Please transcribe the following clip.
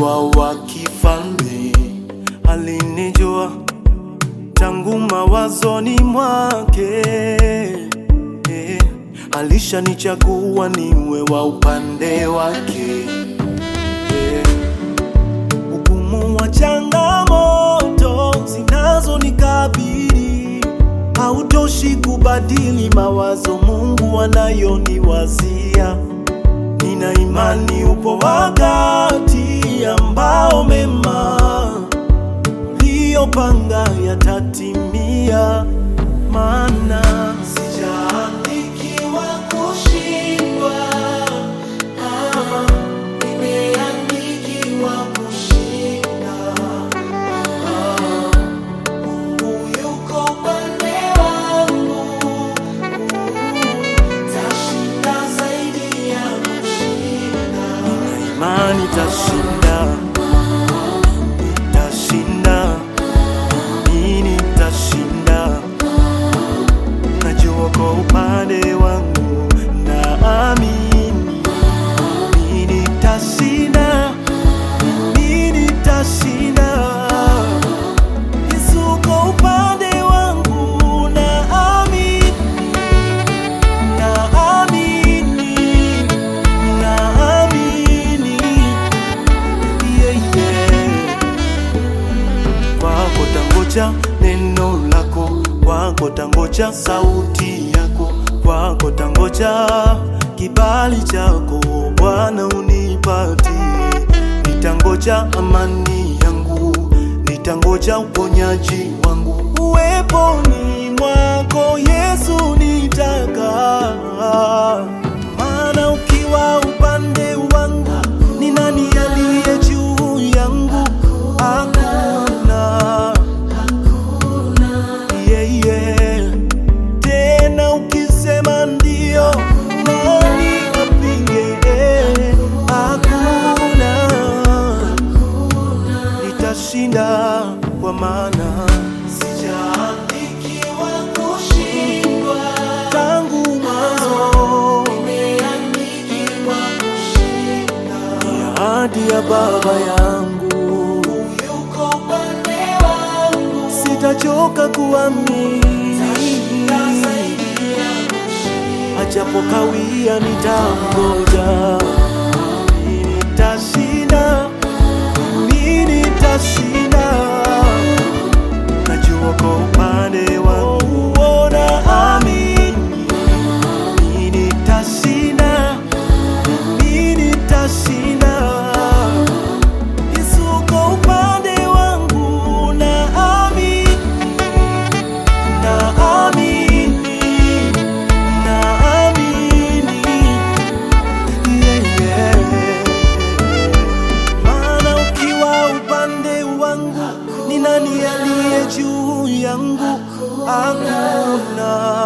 nikiwa wa kifalme, alinijua tangu mawazoni mwake eh, alishanichagua niwe wa upande wake eh, ugumu wa changamoto zinazonikabili hautoshi kubadili mawazo Mungu anayoniwazia. Nina imani upo wakati ambao mema uliyopanga yatatimia, maana sijaandikiwa kushindwa, ah, nimeandikiwa kushinda. Ah, Mungu yuko upande wangu, tashinda zaidi ya kushinda. Nina imani tashinda, nitashinda, mimi nitashinda. Najua kwa upande wangu, naamini mimi nitashinda, mimi nitashinda. Yesu kwa upande wangu, naamini, naamini, naamini, yeah, yeah. Kwako tangoja neno lako, kwako tangoja sauti yako, kwako tangoja kibali chako Bwana unipatie. Nitangoja amani yangu, nitangoja uponyaji wangu, uweponi mwako Yesu nitakaa. Maana ukiwa upande wangu, ni nani aliye juu yangu? Hakuna. Yeah, yeah. Tena ukisema ndio, nani apinge? Hakuna. Nitashinda kwa maana sijaandikiwa kushindwa tangu mwanzo, nimeandikiwa kushinda. Ni ahadi ya Baba yangu, yuko upande wangu, sitachoka kuamini, ajapo kawia nitangoja, nitashinda, mimi nitashinda najua kwa upande wangu naamini mimi nitashinda, mimi nitashinda. Yesu kwa upande wangu naamini, naamini, naamini, yeah, yeah. Maana ukiwa upande wangu, ni nani aliye juu yangu? Hakuna.